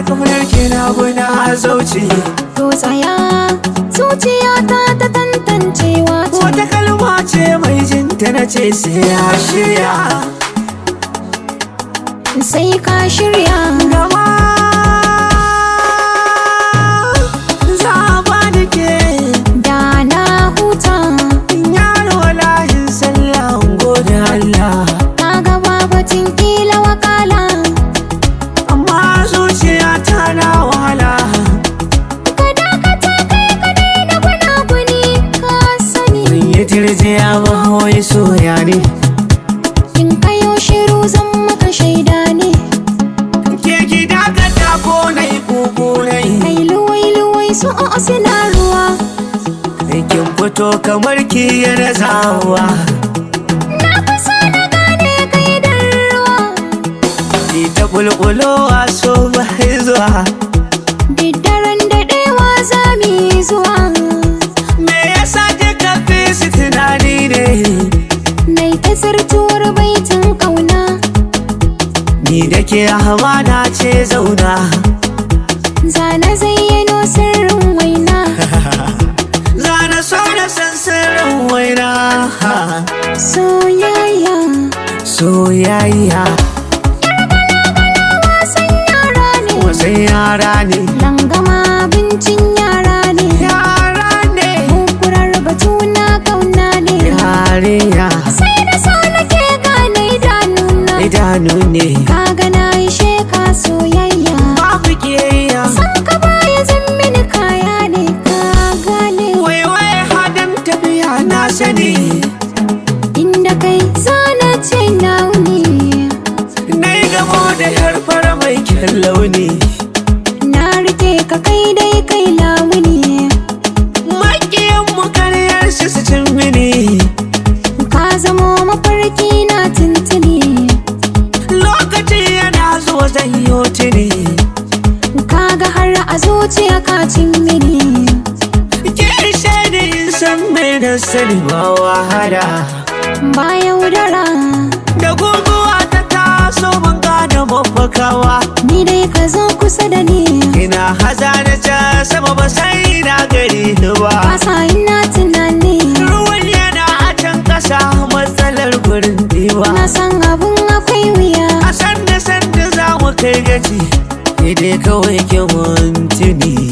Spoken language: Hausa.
Kaunar ki na guna zauce To tsaya zuciyata ta tantancewa ce Wata kalma ce mai jinta na ce sai ya shirya Sai ka shirya Gama za a bani ke da na huta Yaro layin sallah gode Allah Ka ga babatin kila wakala Amma zuciya ta na wahala Ka dakata kai ka daina gunaguni ka sani Ban yi tirjiya ba wai soya ne In kayo shiru zan maka shaida ne Ke ki dakata ko na yi kuku na yi Kai luwai luwai su o suna ruwa Kin fito kamar ki yana zawa Na fi so na gane kai da ruwa Ki ta bulbulowa so ba zuwa Diddaren daɗewa za mu yi zuwa Me yasa kika fi su tunani ne Nai ta zartuwar baitin ƙauna Ni da ke hamada ce zauna Zana zayyano sirrin waina Zana so da san sirrin waina Soyayya Soyayya wasan yara ne wasan yara ne Langama abincin yara ne Yara ne Kukurar batu na ƙauna ne Yarinya Sai da so nake gane idanuna idanu ne Kaga na yi sheka soyayya Babu kiyayya San ka baya zan mini kaya ne ka gane Wai wai hadin tafiya na sani Inda kai zana ce nauni Na yi gamo da harfar mai kyan launi Na rike ka kai dai kai lamuni Makiyan mu karyar shi su cin mini Ka zamo mafarki na tuntuni Lokaci yana zuwa zan yi tuni Kaga har a zuciya ka cin mini Ke shaidi in san mai da sani ba wahala Ba yaudara Da guguwa ta taso ban gane mafakawa Ni dai ka zo kusa da ni Ina haza da ca sama ba sai na gari ni ba Kasa ina tunani Ruwan yana a can ƙasa matsalar gurin diba Na san abun akwai wuya A sanda sanda za mu kai gaci Ni dai kawai ke mun tuni